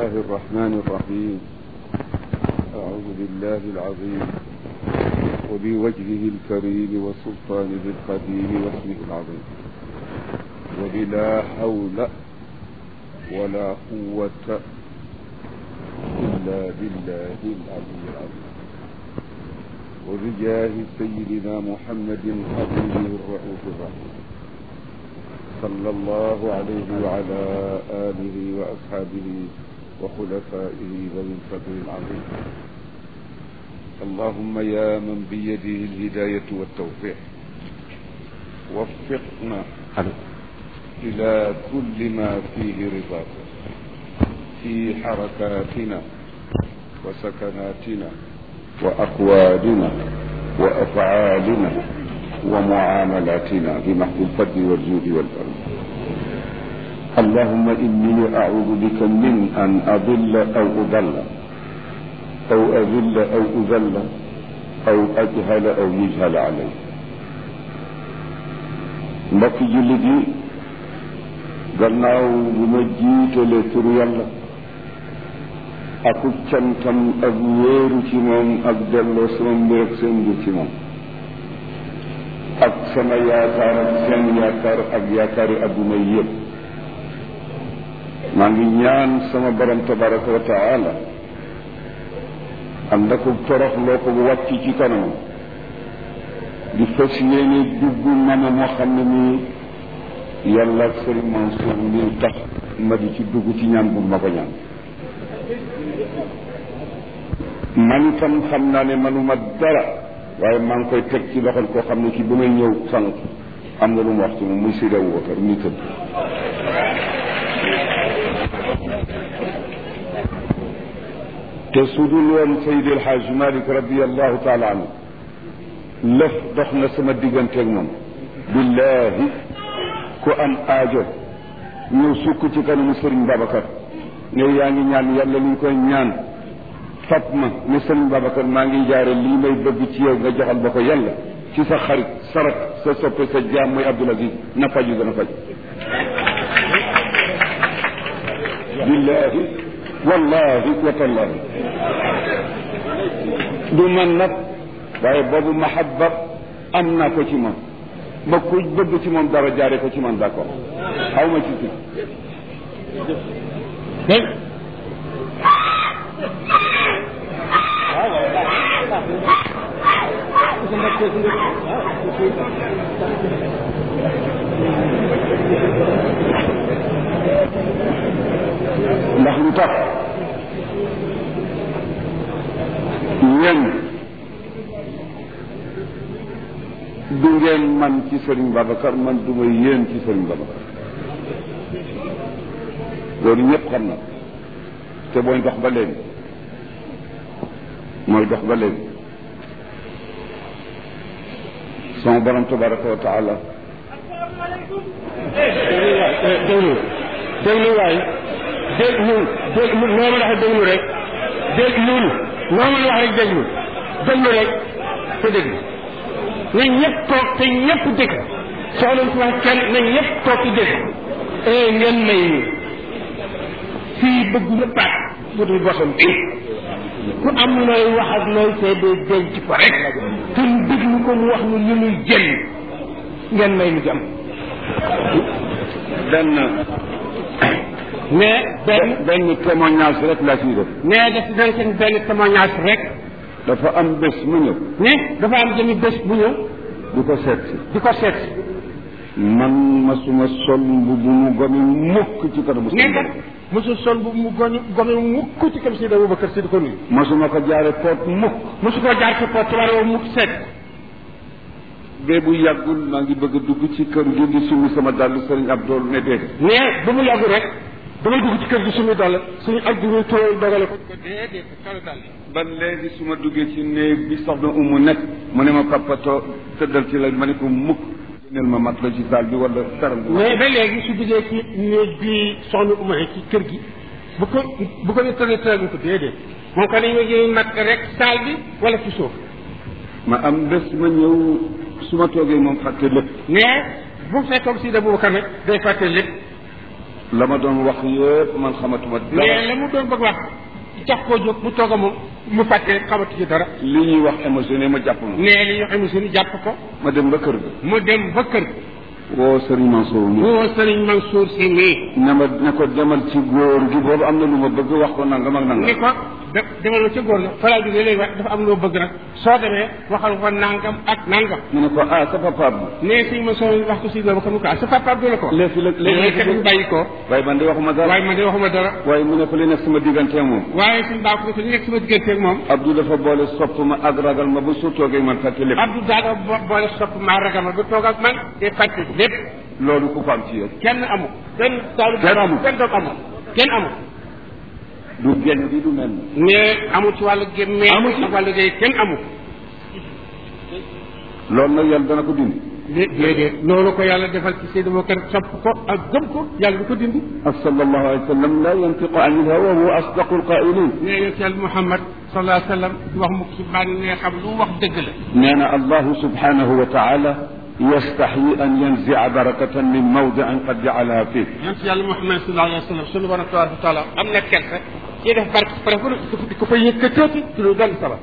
الله الرحمن الرحيم أعوذ بالله العظيم وبوجهه الكريم وسلطانه القديم واسمه العظيم وبلا حول ولا قوة إلا بالله العلي العظيم وبجاه سيدنا محمد حبيبه الرؤوف الرحيم صلى الله عليه وعلى آله وأصحابه وخلفائه ذوي الفضل العظيم اللهم يا من بيده الهداية والتوفيق وفقنا إلى كل ما فيه رضاك في حركاتنا وسكناتنا وأقوالنا وأفعالنا ومعاملاتنا بمحض الفضل والجود والكرم اللهم إني أعوذ بك من أن أضل أو أضل أو أذل أو أذل أو أجهل أو يجهل علي mbokk jullit yi gannaaw bu ma jiitalee turu yàlla akub cantam ak wéeru ci moom ak delloo sama mbir ak seen mbir ci moom ak sama yaakaar ak seen yaakaar ak yaakaari adduna yëpp maa ngi ñaan sama borom tabaraka wa taala am na ko torox loo ko wàcc ci kanam di fas yéene dugg mama moo xam ne nii yàlla ak sëriñ Mansour mi tax ma di ci dugg ci ñaan bu ma ko ñaan man itam xam naa ne manuma dara waaye maa ngi koy teg ci loxol koo xam ne ki bu may ñëw sànq am na lu mu wax ci moom muy Seydi Aboubacar mi tëdd te su dul woon Seydi El Hadj Malick radiallahu taala anhu lëf dox na sama digganteeg moom billahi ku am aajo ñëw sukk ci kanamu Sëriñ Babacar ne yaa ngi ñaan yàlla lu ñu koy ñaan fat ma ne Sëriñ Babacar maa ngi jaare lii may bëgg ci yow nga joxal ba ko yàlla ci sa xarit sa rak sa soppe sa jaam muy Abdoul Aziz na faju gën a faj billahi wallahi wa tallahi du man nag waaye boobu mahabba am naa ko ci moom ba ku bëgg ci moom dara jaare ko ci man d'accord xaw ma ci tudd ndax lu tax yéen du ngeen man ci Serigne Babacar man du ma yéen ci Serigne Babacar loolu ñëpp xam na te mooy dox ba léegi mooy dox ba léegi sama borom tabaraka wa taala déglu déglu waay déglu déglu noo mën a wax déglu rek déglu noo mën a wax rek déglu déglu rek te déglu na ñëpp toog te ñëpp dégg soxla si wax kenn na ñëpp toog te dégg eh ngeen may ñu fii bëgg na paat bu dul bosam bi ku am looy wax ak looy seede denc ko rek te ñu déglu ko mu wax ñu li muy jënd ngeen may ñu jàmm benn mais benn benn témoignage rek laa ciy def mais daf dañ seen benn témoignage rek dafa am bés mu ñëw ne dafa am jëmi bés bu ñëw di ko seet si di ko seet si man masuma sol mbubu mu gomi mukk ci kanamu ne kat mosul sol bu mu goñu gome mukk ci kam Seydi Aboubacar si di ko nuyu masuma ko jaare poot mukk mosu koo jaar ci porte wala woo mukk seet bee bu yàggul maa ngi bëgg a dugg ci kër gi di summi sama dàll sëriñ Abdool ne déedéet mais ba mu yàggu rek damay dugg ci kër gi suñu dal suñu ak du ñu tooy dogale ko ko déedéet kala dal ba léegi su ma duggee ci néeg bi soxna umu nekk mu ne ma pappatoo tëddal ci la ma ne ko mukk génneel ma mat la ci saal bi wala karam bi mais ba léegi su duggee ci néeg bi soxna Uma ci kër gi bu ko bu ko ne tëddee tëddee ko déedéet moom ko dañoo jëmi mat rek saal bi wala ci suuf ma am bés ma ñëw su ma toogee moom fàtte lépp mais bu fekkoon si Aboubacar nag day fàtte lépp la ma doon wax yëpp man xamatuma mais dara la mu doon bëgg wax tax koo jóg mu toog a moom mu fàtte xamatu ci dara li ñuy wax émotionné ma jàpp ma nee li ñu xam suñu jàpp ko ma dem ba kër ga mu dem ba kër woo Serigne Mansour mi woo sëriñ Mansour si nii ne ma ne ko demal ci góor gi boobu am na lu ma bëgg wax ko nangam ak ni nangam ko de demal ma ca góor ga falaa jógee léegi wax dafa am loo bëgg nag soo demee waxal ko nangam ak nangam mu ne ko ah sa papa bi nee sëñ Mansour wax ko si boobu ko mu ko ah sa papa du la ko léegi la léegi léegi kat ñu bàyyi ko waaye man de waxuma dara waaye man de waxuma dara waaye mu ne ko li nekk sama diggante moom waaye suñu baax ko li nekk sama digganteeg moom Abdou dafa boole sopp ma ak ragal ma ba su toogee man fàtte lépp Abdou Daga bo- boole sopp maa ragal ma ba toog ak man te fàtte lépp loolu ku ko am ci yow kenn amu kenn taalu Kenn amu. kenn doog amu kenn amu du genn bi du mel mais amu ci wàllu gémmee Amu ci. ak wàllu géey kenn amu loolu nag yàlla dana ko dindi dé- déedéet loolu ko yàlla defal ci Seydou Bakar sopp ko ak gëm ko yàlla du ko dindi ak sallallahu alayhi wa sallam la yantiqu an il hawa wa asdaqu alqailin nee yonent yàlla Muhammad sallallahu alayhi wa sallam du wax mukk ci bànnee xam lu wax dëgg la nee na allahu subhanahu wa taala yastaxyi an yanzia barakatan min mawdiin qad jacalaha fih yonent yàlla Muhammad sallallahu alayhi wa sallam sunu borom tabaraka wa taala am na kersa ci def barke pare fu di ko fa yëkkatooti ci lu benn sabab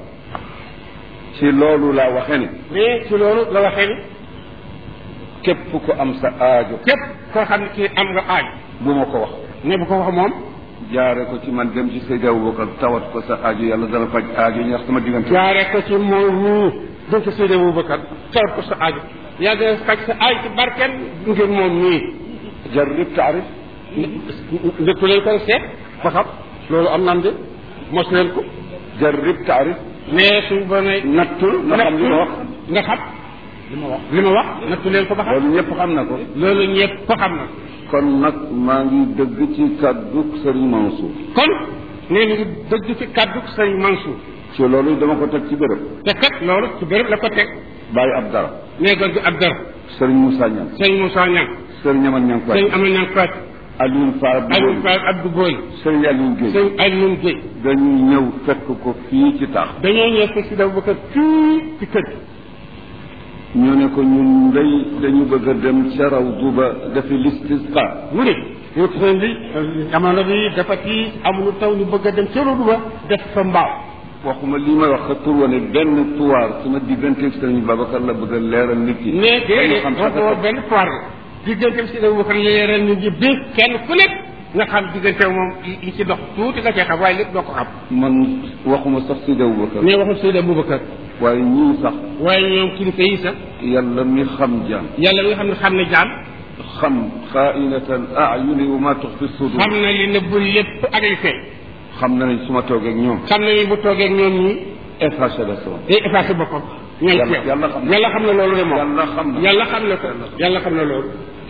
ci loolu laa waxe ne mais ci loolu la waxee ni képp ku am sa aajo képp koo xam ne kii am nga aaj bu ma ko wax ne bu ko wax moom jaare ko ci man dem ci Seydi Aboubacar tawat ko sa aajo yàlla dana faj aajo ñax sama diggante jaare ko ci moom ñii dañ ko Seydi Aboubacar tawat ko sa aaj yaa dana faj sa aaj ci barken ngir moom ñii jarrib taarif ndëkku leen ko seet ba xam loolu am nan de mos leen ko jarrib taarif mais suñ bo ne nattul nga xam li ma wax nga xam li ma wax li ma wax nattu leen ko ba xam loolu ñëpp xam na ko loolu ñëpp ko xam na kon nag maa ngi dëgg ci kaddu Serigne Mansour kon nee ngi dëgg ci kaddu sëñ Mansour ci loolu dama ko teg ci béréb te kat loolu ci béréb la ko teg bàyyi ab dara nee góor gi ab dara Serigne Moussa Niang sëñ Moussa Niang Serigne Aman Niang sëñ Faye Amal Niang Faat Alioune Fall Aliou Fall Abdou Boy Serigne Alioune Guèye sëñ Alioune Guèye dañuy ñëw fekk ko fii ci taax dañoo ñëw fekk si Aboubacar fii ci kër gi ñu ne ko ñun day dañu bëgg a dem ca rawdu ba defi listisqa mu ne ñu ko sëñ bi jamono bi dafa fii amuñu taw ñu bëgg a dem ca rodu ba def fa mbaaw waxuma li may wax pour wane benn tuwaar sama digganteeg Serigne Babacar la bëgg a leeral nit ki mais déedéet xam wax ko benn foire la diggante si Aboubacar leeral nit ñi bi kenn ku nekk nga xam diggante moom li ci dox tuuti nga cee xam waaye lépp doo ko xam man waxuma sax Seydi Aboubacar mais waxul Seydi Aboubacar waaye ñii sax waaye ñoom kilifa yi sax yàlla mi xam jaam yàlla mi nga xam ne xam ne jaam xam xaainatal ayuni wa ma tuxfi sudur xam na li nëbbul lépp ak li feeñ xam na ne su ma toogee ak ñoom xam na ni bu toogee ak ñoom ñi effacé la sama day effacé boppam ñooy Yàlla- teew yàlla xam na- yàlla xam na loolu de moom yàlla xam na yàlla xam na ko yàlla xam na loolu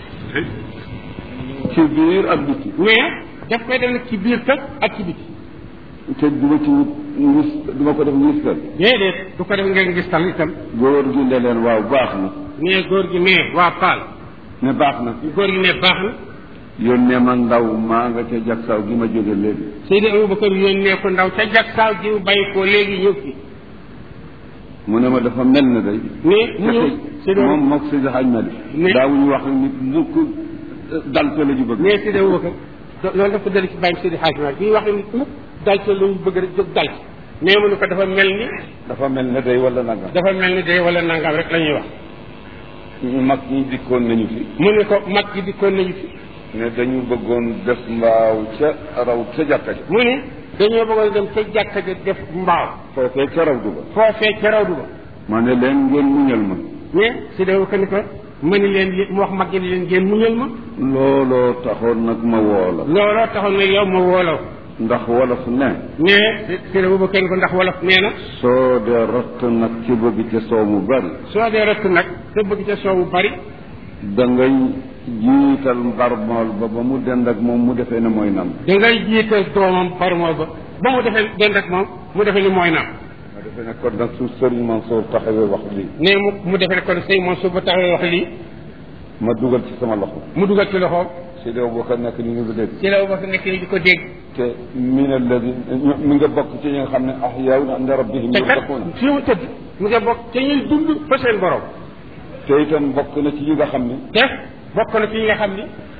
ci biir ak biti mais daf koy def nag ci biir kër ak ci biti te duma ci wut ngis duma ko def ngistal déedéet du ko def ngeen gis tal itam góor gi ne leen waaw baax na nee góor gi nee waa Paal ne baax na góor gi nee baax na yónnee ma ndaw maa nga ca jagsaaw gi ma jóge léegi Seydi Aboubacar yónnee ko ndaw ca jag saaw ji mu bàyyi ko léegi ñëw fi mu ne ma dafa mel na day mais mu ñëw Seydi moom mook Seydi Hadj Malick Mais- daawuñu wax nit mukk dal te la ñu bëgg mais Seydi Aboubacar loolu daf ko dal ci bàyyi Seydi Hadj Malick bi wax nit mukk dal ci lu ñu bëgg rek jóg dal ci mais mu ne ko dafa mel ni dafa mel ne day wala nangam dafa mel ni day wala nangam rek la ñuy wax mag ñi dikkoon nañu fi mu ne ko mag gi dikkoon nañu fi ne dañu bëggoon def mbaaw ca raw ca jàkka ja mu ne dañoo bëggoon dem ca jàkka ja def mbaaw foofee ca raw du ba foofee ca raw du ba ma ne leen ngeen muñal ma mais Seydi Aboubacar ni ko ma ni leen li mu wax mag gi ni leen ngeen muñal ma looloo taxoon nag ma woo la looloo taxoon ne yow ma woolaw ndax wolof ne mais Seydi Aboubacar ni ko ndax wolof nee na soo dee ratt nag ci bëgg ca soow mu bari soo dee rëkk nag te bëgg ca soow bu bari da ngay jiital mbarmool ba ba mu dend ak moom mu defee ne mooy nam da ngay jiital doomam parmool ba ba mu defee dend ak moom mu defee ni mooy naam ma defee ne kon nag su sëriñ Mansour taxawee wax lii ne mu mu defee ne kon sëy moom su ba taxawee wax lii ma dugal ci sama loxo mu dugal ci loxoom Seydi Aboubacar nekk ni nga ko dégg Seydi Aboubacar nekk ni di ko dégg te min alladi mi nga bokk ci ñi nga xam ne ahyaawun inda rabbihim te kat yurzaquun fii mu tëdd mu nga bokk te ñuy dund fa seen borom te itam bokk na ci yi nga xam ne te bokk na ci ñi nga xam ni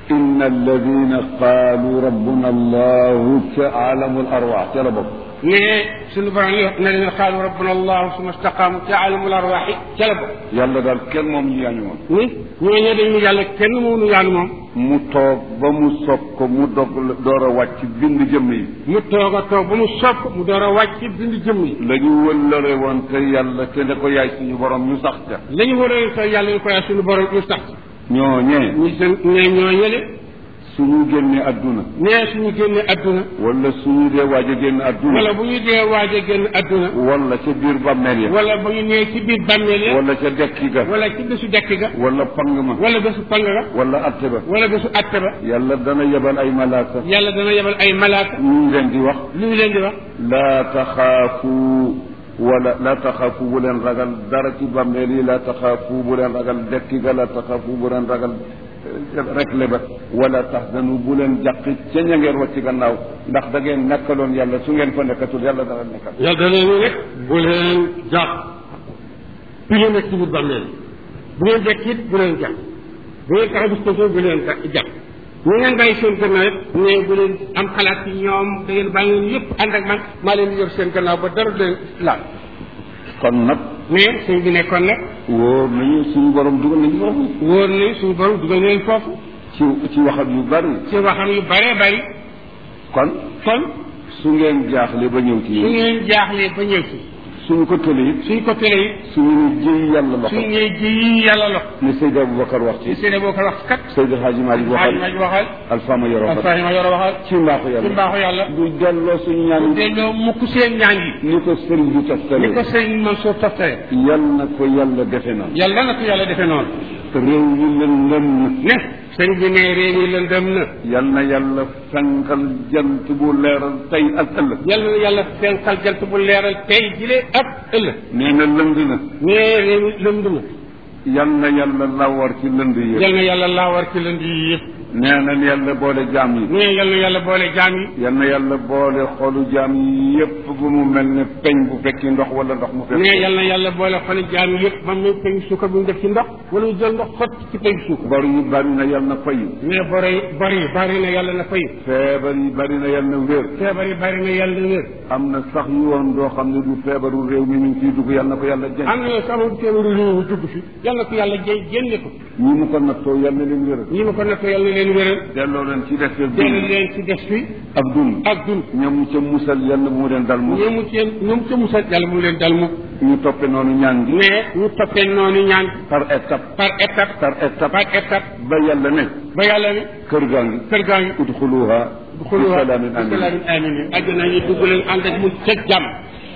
إن الذين قالوا ربنا الله كعالم الأرواح ترى بابا ne suñu borom yi ne leen xaalu rabbuna allahu suma staqaamu ci alamul arwaaxi ca la bokk yàlla daal kenn moom ñu yaañu woon ni ñooñu dañu yàlla kenn mënu yaanu moom mu toog ba mu soog ko mu dog door a wàcc bind jëmm yi mu toog a toog ba mu sopp mu door a wàcc bind jëmm yi la ñu wëllëre woon te yàlla te ne ko yaay suñu borom ñu sax ca la ñu war a sa yàlla ñu ko yaay suñu borom ñu sax ñooñee ñu seen ne ñoo ñële suñu génnee adduna ne suñu génne adduna wala suñu dee waaj a génn adduna wala bu ñu dee waaj a génn adduna wala ca biir bàmmeel ya wala bu ñu nee ci biir bàmmeel ya wala ca dekki ga wala ci bésu dekk ga wala pang ma wala bésu pang ga wala atte ba wala bésu atte ba yàlla dana yebal ay malaaka yàlla dana yebal ay malaaka ñu leen di wax lu ñu leen di wax laa taxaafu wala laa taxaafu bu leen ragal dara ci bàmmeel yi laa taxaafu bu leen ragal dekki ga laa taxaafu bu leen ragal rek le ba wala taxzanu bu leen jàqi ca ña ngeen wacc gannaaw ndax da ngeen nekkaloon yàlla su ngeen fa nekkatul yàlla dana nekkal yàlla dana ñu rek bu leen jàpp bi ngeen nekk ci biir bàmmeel bu ngeen dekk it bu leen jàpp bu ngeen taxaw bis pension bu leen jàpp ñu ngeen bàyyi seen gannaaw it ne bu leen am xalaat ci ñoom da ngeen bàyyi leen yëpp ànd ak man maa leen di yor seen gannaaw ba dara du leen laal kon nag mais suñ bi nekkoon nag wóor nañu suñu borom dugal nañu foofu wóor ni suñu borom dugal leen foofu ci ci waxam yu bari ci waxam yu bëree bëri kon kon su ngeen jaaxle ba ñëw ci su yéen ngeen jaaxlee ba ñëw si suñu ko tëlee it suñ ko tëlee it suñu ne jëy yàlla loxo suñ ñee ji yàlla lox ne Seydi Aboubacar wax ci ci seede boo ko wax kat Seydi Hadji Malick xaaj waxal ma ji waxal Alfama Yoro Ba Alfahima Yoro waxal ci mbaaxu ci yàlla mbaaxu yàlla du delloo suñu ñaan yi delloo mukk seen ñaan yi ni ko sëriñ bi ni ko toftale sëriñ Mansour toftale yal na ko yàlla defe na yàlla na ko yàlla defee noonu réew yi lëndëm na ne sëriñ bi ne réew yi lëndëm na yal na yàlla fenkal jant bu leeral tey ak ëllëg yàlla na yàlla fenkal jant bu leeral tey jile ak ëllëg nee na lënd na ne réew yi lënd na yal na yàlla lawar ci lënd yi yàlla na yàlla laawar ci lënd yi yëpp nee na yàlla boole jaam yi ne yàlla na yàlla boole jaam yi yal na yàlla boole xolu jaam yi yépp bu mu mel ne peñ bu fekki ndox wala ndox mu fekk ne yàlla na yàlla boole xoli jaam yi yëpp ba mu peñ suukar bu ñu def ci ndox wala ñu jël ndox xot ci peñ suukar bor yi bari na yal na fayu ne bori bari bari na yàlla na fay feebar yi bari na yal na wér feebar yi bari na yàlla na wér am na sax yu woon doo xam ne du feebaru réew mi ñu ngi ciy dugg yal na ko yàlla jënd am na sama feebaru réew dugg fi yàlla na ko yàlla jé génne ko ñi mu ko nattoo yal na leen wéral ñi ma ko nattoo yàlla na leen wéral delloo leen ci des dellu dund leen ci des fi ak dund ak dund ñoom ca musal yal na mu leen dal mu ñoomu ci ñoom ca musal yàlla mu leen dal mu ñu toppe noonu ñaan gi mais ñu toppee noonu ñaan par étape par étape par étape par étape ba yàlla ne ba yàlla ne kër gaa ngi kër gaa ngi udxuluha xuluwa bi salaamin amin salaamin amin àjjana ñu dugg leen ànd ak mu teg jàmm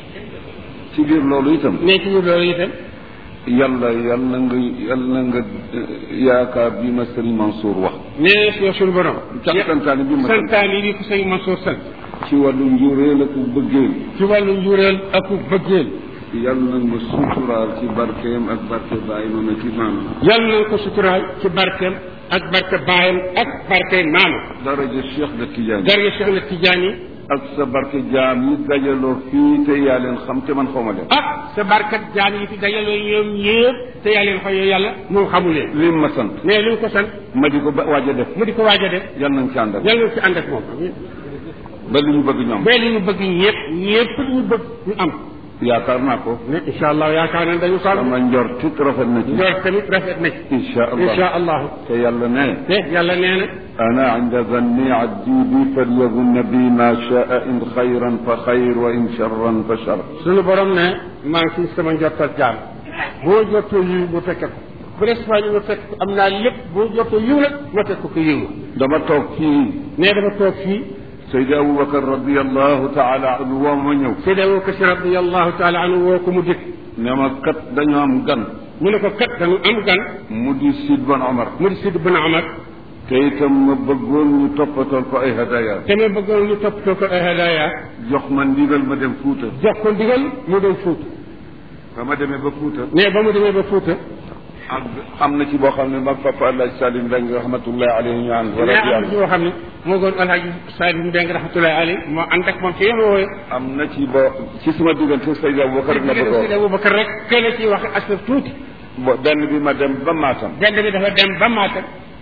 ci biir loolu itam ne ci biir loolu itam yàlla yàlla nga yàlla nga yaakaar bi ma sëriñ Mansour wax ne si suñu borom ca santaane bi ma sant santaan yi di ko sëñ Mansour sant ci wàllu njuréel ak bëggeel ci wàllu njureel ak bëggeel yàlla nga suturaal ci barkeem ak barke baay ma ci maam yàlla na ko suturaal ci barkeem ak barke baayam ak barke maama daraja Cheikh de Tidiane darga Cheikh na Tidiane ak sa barke jaam yi dajaloo fii te yaa leen xam te man xawma leen ak sa barkat jaan yi fi dajaloo ñoom ñëpp te yaa leen xooyoo yàlla moom xamu leen lim ma sant mais lu ñu ko sant ma di ko ba waaj a def mu di ko waaj a def yal nañ ci ànd ak yàlla na ci ànd ak moom ba li ñu bëgg ñoom ba li ñu bëgg ñëpp ñëpp ñu bëgg ñu am yaakaar naa ko ne incha allah yaakaar nañ dañu sàmm sama njort it rafet na ci njort tamit rafet na ci insha allah incha allahu te yàlla ne te yàlla nee na أنا عند ظني عبدي بي فليظن بي ما شاء إن خيرا فخير وإن شرا فشر suñu borom ne maa ngi ci sama njortal jaam boo jottoo yiw mu fekke ko bu des fois ñu ma fekk ko am naa lépp boo jottoo yiw nag ma fekk ko yiw dama toog fii ne dafa toog fii Seydi Aboubacar radiallahu taala anhu woo ma ñëw Seydi Abubakar Si radiallahu taala anhu woo ko mu dikk ne ma kat dañoo am gan mu ne ko kat dañu am gan mu di Sid Ban Omar mu di Sid bin Omar te itam ma bëggoon ñu toppatool ko ay hadaya te ma bëggoon ñu toppatoo ko ay hadaya jox ma ndigal ma dem Fuuta jox ko ndigal mu dem Fuuta ba ma demee ba Fuuta ne ba mu demee ba Fuuta ak am na ci boo xam ne mag papa Alhaji Salim Mbeng rahmatullahi alayhi ñu ànd mais am na ci yoo xam ne moo goon alhaji Salim Mbeng rahmatullahi alayhi moo ànd ak moom ci yéen wooye am na ci boo ci sama diggante Seydi Aboubacar la bëggoon Seydi Abubakar rek kenn ci wax asaf tuuti bo benn bi ma dem ba Matam benn bi dafa dem ba Matam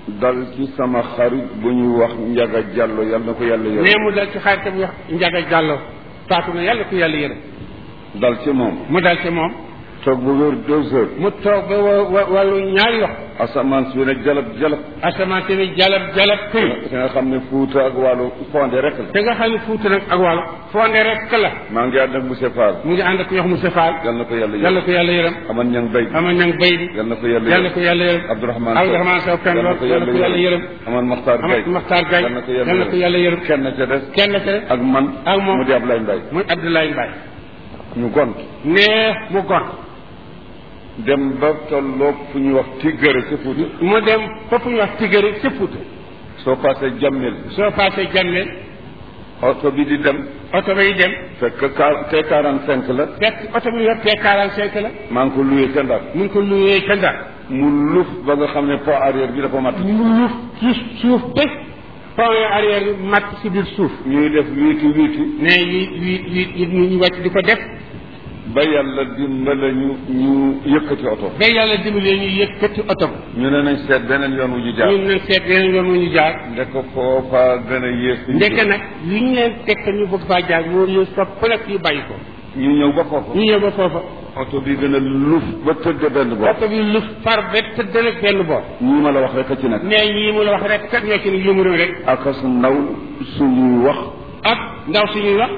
dal ci sama xarit bu ñuy wax njaga jàllo yal na ko yàlla nee yërëm mu dal ci xaritam wax njaga jàllo faatu na yàlla ko yàlla yërëm dal ci moom mu dal ci moom toog bu wér deux heures mu toog ba wa wa wàllu ñaari wax asamaan si ne jalab jalab asamaan si ne jalab jalab këy te nga xam ne fuuta ak wàllu fonde rek la te nga xam ne fuuta nag ak wàllu fonde rek la maa ngi ànd ak monsieur Fall mu ngi ànd ak yox mu sefaal yal na ko yàlla yàlla yërëm ko yàlla yërëm aman ñang bay ama ñang bay bi yal na ko yàlla yàlla ko yàlla yërëm Abdourahmane Abdourahmane Sow kan lool yàlla ko yàlla yërëm aman Maxtaar Gay ama Maxtaar Gay yal na ko yàlla ko yàlla yërëm kenn ca des kenn ca ak man ak moom mu di Ablaye Mbaye muy Abdoulaye Mbaye ñu gont nee mu gon dem ba tolloog fu ñuy wax tiggare ci Fuuta mu dem foofu ñu wax tigari ci Fuuta soo passé jammel soo passé jàmme oto bi di dem oto bay dem fekk car T quarante cinq la fekk oto bi yor T45 la maa ngi ko luyee ca Ndar mu ngi ko luyee ca Ndar mu luf ba nga xam ne pont arrière bi dafa mat mu luuf ci suuf ba pont arrière bi matt si biir suuf ñuy def wiiti wiiti ne yi yi yi yi ñu ñu wàcc di ko def ba yàlla dimbale ñu ñu yëkkati oto ba yàlla dimbalee ñu yëkkati oto bi ñu ne nañ seet beneen yoon wu ñu jaar ñun nañ seet yeneen yoon wu ñu jaar ndek foofa gën a yées ndeke nag li ñu leen teg te ñu bëgg faa jaar moo ñu sopp nag yu bàyyi ko ñu ñëw ba foofa ñu ñëw ba foofa oto bi gën a luf ba tëdd benn boor oto bi lu far ba tëdd nag benn boor ñii ma la wax rek a ci nekk nee ñii mu la wax rek kat ñoo ci ne yëngu rek akas ndaw suñuy wax ak ndaw suñuy wax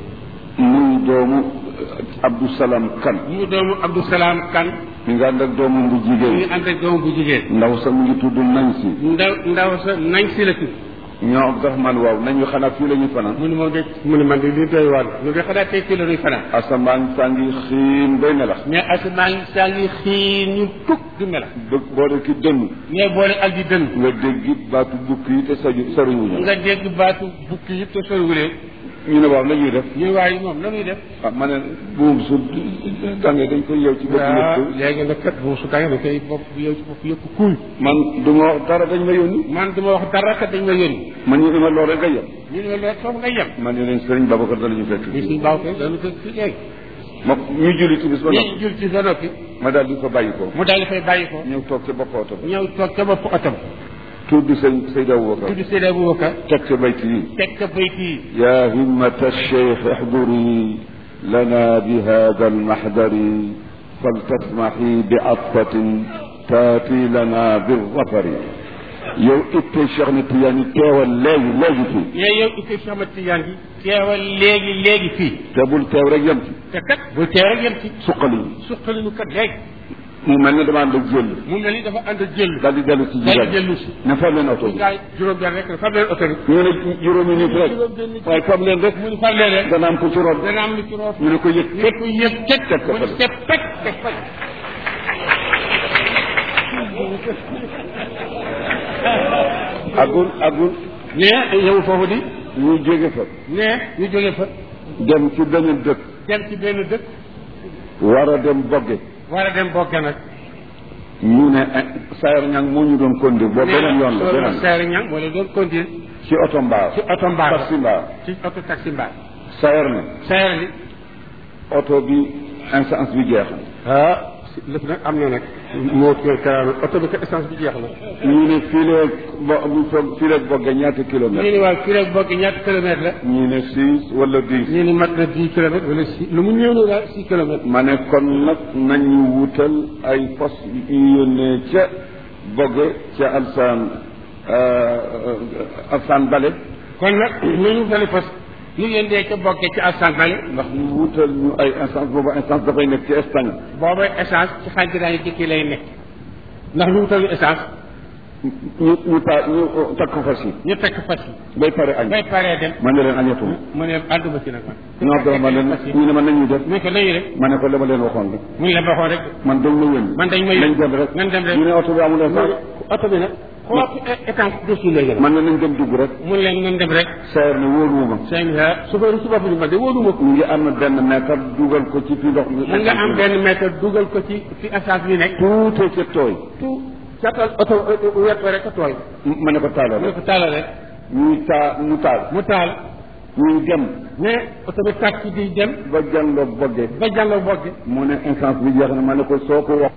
muy doomu Abdou Salam Kan mu doomu Abdou Salaam Kan mi nga ànd ak doomam bu mu ngi jigéen ànd ak doomu bu jigéen ndaw sa mu ngi tudd nañ si ndaw ndaw sa nañ si la tudd ñoo Abdourahmane waaw nañu xanaa fii la ñu fanaan mu ne moom de mu ne man de li doy waar ñu de xanaa tey fii la ñuy fanaan asamaan saa ngi xiin bay melax mais asamaan saa ngi xiin ñu tukk di melax bëgg boo de ki dënn mais boole ak di dënn nga dégg it baatu bukki yi te saju soriwuñu nga dégg baatu bukki yëpp te soriwulee ñu ne waaw la ñuy def ñu waaye moom la ñuy def ah ma ne buum su tàngee dañ koy yeew ci bopp waaw yëpp léegi nag kat bu su tàngee da koy bopp yow ci bopp yëpp kuuy man du ma wax dara dañ ma yónni man duma wax dara kat dañ ma yónni man ñu ne ma loolu rek nga yem ñu ne loolu foofu nga yem man ne leen sëriñ Babacar da la ñu fekk ñu suñ baaw ko dañu ko fi léegi ma ñu julli ci bis ba noppi ñu jul ci sa noppi ma daal di ko bàyyi ko mu daal di fay bàyyi ko ñëw toog ca bopp oto ba ñëw toog ca bopp oto tudd sëñ Seydi Aboubacar tudd Seydi Aboubacar teg ca bayt yi teg ka bayt yi يا همة الشيخ احضري لنا بهذا المحضر فلتسمحي بعطفة تاتي لنا بالظفر yow itte Cheikh na Tidiane teewal léegi léegi fii mais yow itte Cheikh Ahmad Tidiane bi teewal léegi léegi fii te bul teew rek yem ci te kat bu teew rek yem ci suqali suqali nu kat léegi mu mel ne dama ànd ak jël mu mel ni dafa ànd ak jël daal di dellu ci daal di jigéen dellu si ne fab leen oto bi gaay juróom benn rek fab leen oto bi ñu ne juróomi nit rek waaye fab leen rek mu ni fab leen rek dana am ko ci rob dana am lu ci roof ñu ne ko yëg ñu ko yëg teg teg ko mu ni fële. teg teg teg fële agul agul mais yow foofu di ñu jóge fa mais ñu jóge fa dem ci beneen dëkk dem ci benn dëkk war a dem bogge war a dem bokke nag ñu ne sayar ñang moo ñu doon conduire boobu beneen yoon la beneen seeri ñang wala doon continuer ci oto mbaar ci oto mbaar taxi mbaar ci oto taxi mbaar sayar ne seeri li oto bi essence bi jeex ah lépp nag am na nag moo kër karaama oto bi ko essence bi jeex na ñu ne fii leeg bo fii leeg bogge ñaata ñu kilomètre ni waaw fii rek bokk ñaata kilomètre la ñu ne six wala dix ñu ni mat na dix kilomètres wala six lu mu néew na daal six kilomètres ma ne kon nag nañu wutal ay fos yu yónnee ca bogge ca alsaan alsaan bale kon nag nañu tali fas ñu yéen dee ca bokkee ci assan bale ndax ñu wutal ñu ay essence boobu essence dafay nekk ci Espagne booba essence ci xantiraan yi dikki lay nekk ndax ñu wutal ñu essence ñu ñu ta ñu takk fas yi ñu tekk fas yi bay pare añ bay paree dem ma ne leen añatuma mu ne ànduma ci nag man non dama ma leen ñu ne ma nañu def mu ko nañu rek ma ne ko la ma leen waxoon rek mu ne la waxoon rek man dañ ma yónni man dañ ma nañ yónni dem rek nañ dem rek ñu ne oto bi amul essence oto bi nag xool essence dessus lay gën man ne nañ dem dugg rek mun leen nañ dem rek seer ne wóoluwuma seen suba suba bu ñu man de wóoluma ko mu ngi am benn mètre dugal ko ci fi ndox mi mun nga am benn mètre dugal ko ci fi essence bi nekk tuute ca tooy tout catal oto wet ko rek a tooy ma ne ko taalal mu ne rek ko taalal rek ñuy taa mu taal mu taal ñuy dem mais oto bi taxi di dem ba jànloog bogge ba jàlloo bogge mu ne essence bi jeex na ma ne ko soo ko wax